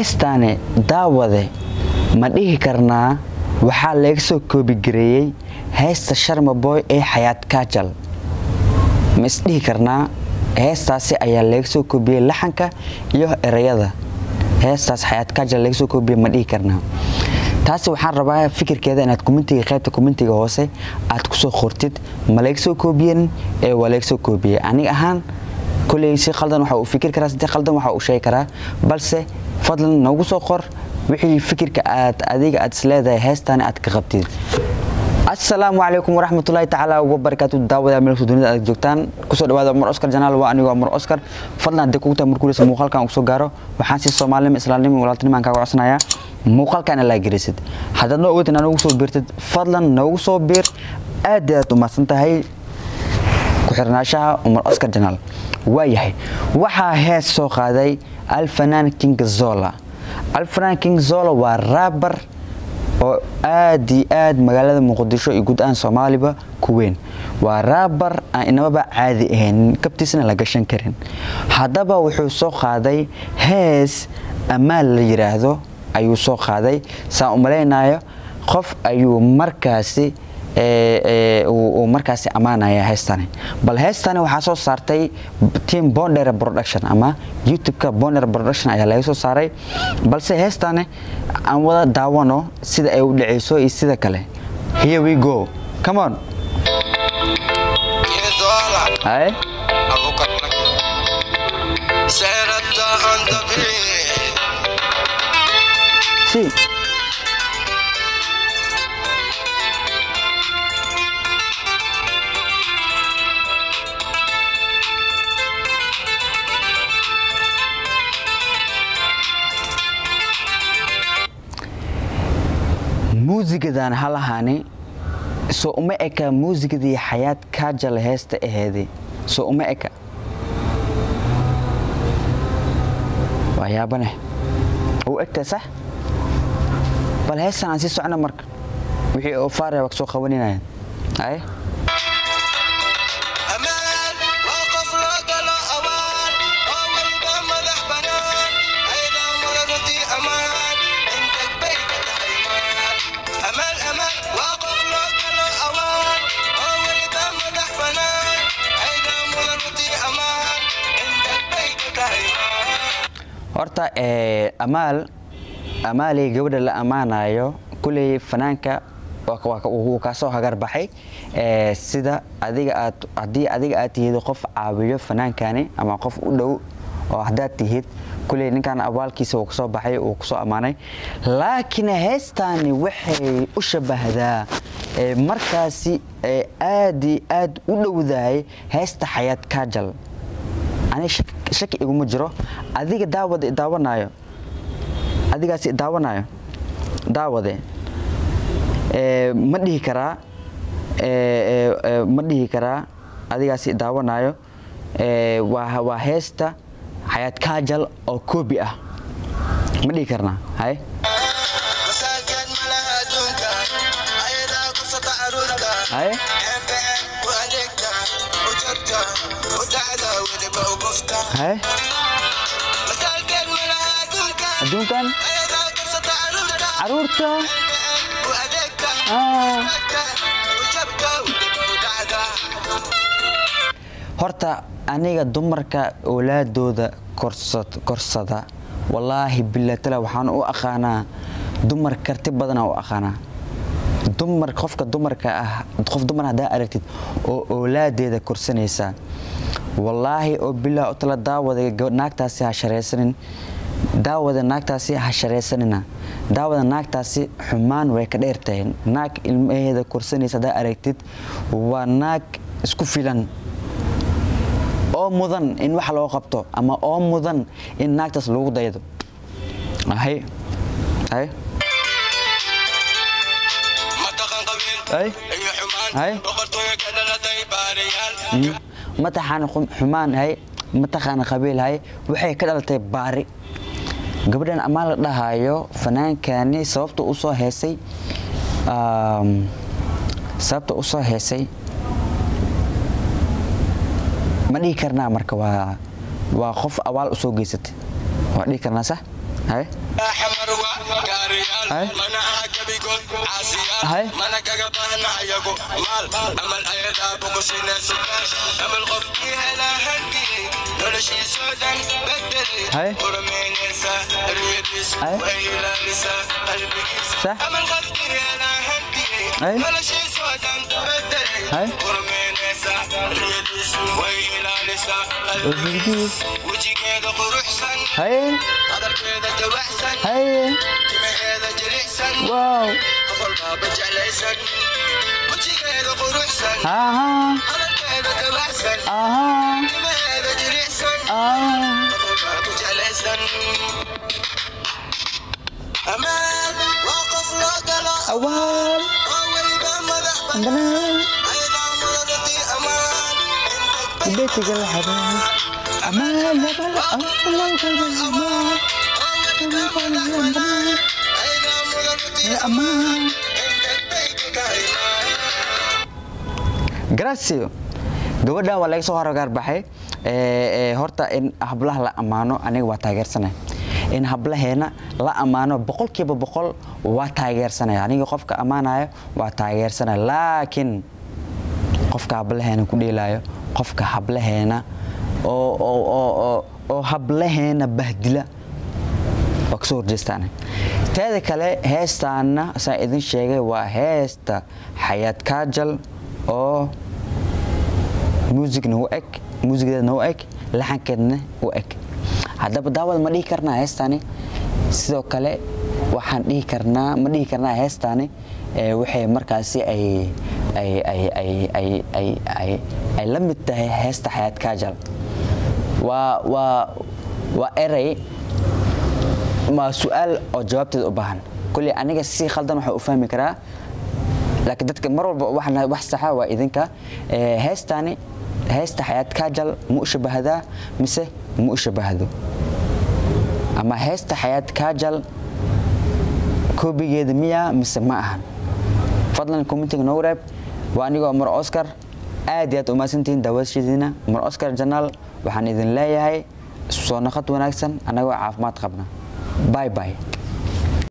heestaani daawade ma dhihi karnaa waxaa laga soo koobigareeyey heesta sharmaboy ee xayaad kaajal ma isdhihi karnaa heestaasi ayaa laga soo koobiyey laxanka iyo ereyada heestaas xayaad kaajal laga soo koobiyey ma dhihi karnaa taasi waxaan rabaa fikirkeeda inaad kumentiga qaybta kumentiga hoose aad kusoo qortid ma laga soo koobiyen ee waa laga soo koobiyey aniga ahaan koley si qaldan waxa uu fikir karaa si qaldan waxa uu sheegi karaa balse fadlan noogu soo qor wixii fikirka aad adiga aad isleedahay heestaani aad ka qabtid asalaamu calaykum waraxmatullaahi tacaala wabarakaatu daawada meel dunida aad joogtaan kusoo dhawaada umar oscar janaal waa anigoo umar oscar fadlan haddii kugu tahay markuuleysa muuqaalkan uu soo gaaro waxaan si soomaalinimo islaamnimo walaaltinimo aan kaaga codsanayaa muuqaalkan laa gelisid haddaad noo ogatin noogu soo biirtid fadlan noogu soo biir aad aad u mahadsan tahay ku-xirnaashaha umar oscar janaal waayahay waxaa hees soo qaaday alfanaan king zola alfanaan king zola waa raabar oo aad iyo aad magaalada muqdisho iyo guud ahaan soomaaliba ku weyn waa raabar aan inamaba caadi ahayn kabtiisna la gashan karin haddaba wuxuu soo qaaday hees ammaan la yiraahdo ayuu soo qaaday saan u malaynayo qof ayuu markaasi uu markaasi ammaanaya heestani bal heestani waxaa soo saartay team bonder production ama youtube-ka bonder production ayaa laga soo saaray balse heestani aan wada daawano sida ay u dhaceyso iyo sida kale here we go come on Hey. Sí. muusigadan halahaani soo uma eka muusigadii xayaad kaajal heesta aheedi soo uma eka waa yaabane u egtahay sax bal heestan aan sii socno marka wixii oo faaraya waa kasoo qabaninayaan ay horta amaal amaaley gabadha la ammaanayo kuley fanaanka wuu kaasoo hagarbaxay sida adiga aad haddii adiga aad tihid qof caawiyo fanaankani ama qof u dhow oo haddaad tihid kuley ninkan abaalkiisa wuu kasoo baxay uu kusoo ammaanay laakiin heestaani waxay u shabahdaa markaasi aad iyo aad u dhowdahay heesta xayaad kaajal ani shaki iguma jiro adiga daawada daawanaayo adigaasi daawanayo daawade ma dhihi karaa ma dhihi karaa adigaasi daawanayo waa heesta xayaad kaajal oo koobi ah ma dhihi karnaa hay hay hay adduunkan caruurta horta aniga dumarka oolaadooda korsada wallaahi bilatala waxaan u aqaanaa dumar karti badanaa u aqaanaa dumar qofka dumarka ah qof dumar haddaa aragtid oo oolaadeeda korsanaysa wallaahi oo bilaa tala daawada naagtaasi ha sharaysanin daawada naagtaasi ha sharaysanina daawada naagtaasi xumaan way ka dheertahay naag ilmaheeda korsanaysa haddaa aragtid waa naag isku filan oo mudan in wax loo qabto ama oo mudan in naagtaas lagu daydo hay hay hay hay mataxaan xumaan hay mataqaana qabiil hay waxay ka dhalatay baari gabadhan ammaan la dhahayo fanaankani sababta u soo heesay sababta u soo heesay ma dhihi karnaa marka waa waa qof abaal usoo geysatay waa dhihi karnaa sax hay xamar waa gaariyaal Hay. mana aha gebigood Hay. caasiyaal mana kaga baahna ayagu maal amal ayadaa boqosinayso amal qofkii helaa hankii noloshiisoo dhan bedelay Hay. urmeynaysa riyadiisu Hay. way ilaalisaa qalbigiisa Sax. amal qofkii helaa hankii Hay. noloshiisoo dhan bedelay Hay. urmeynaysa riyadiisu way ilaalisaa qalbigiisa wejigeeda quruxsan hay hadalkeeda jawaxsan hay timaheeda jilicsan wow qofol baaba jeclaysan wejigeeda quruxsan aha hadalkeeda jawaxsan aha timaheeda jilicsan ah qofol baaba jeclaysan amaan waa qof loo galo awaal oo weliba madax banaan banaan ayadaa muladadii amaan intag beetiga la xadaa amaan labal amaan ayadaa muladadii amaan intag bayka ka imaan gracio gabadhan waa laga soo horagaar baxay ee, ee, horta in hablaha la ammaano aniga waa taageersanay in hablaheena la ammaano boqolkiiba boqol waa taageersanaya aniga qofka ammaanayo waa taageersanaya laakiin qofka hablaheena ku dheelaayo qofka hablaheena oo oo oo oo oo hablaheena bahdila waa kasoo horjeestaan teeda kale heestaana saan idin sheegay waa heesta xayaad kaajal oo muusigna u eg muusigeedna u eg laxankeedna u eg haddaba daawad ma dhihi karnaa heestaani sidoo kale waxaan dhihi karnaa ma dhihi karnaa heestaani ee waxay markaasi ay ay ay ay ay ay ay ay la mid tahay heesta xayaad kaajal waa waa waa erey ma su-aal oo jawaabteeda u baahan kulli aniga si khaldan waxaa u fahmi karaa laakiin dadka mar walba waxaan wax saxa waa idinka Ee, heestaani heesta xayaad kaajal ma u shabahdaa mise ma u shabahdo ama heesta xayaad kaajal koobigeeda miyaa mise ma ahan fadlan commentiga noogu reeb waa anigoo mar oscar aad iyo aad umahadsantihiin daawashadiina mar oscar janaal waxaan idin leeyahay soo naqad wanaagsan annagoo caafimaad qabna bye bye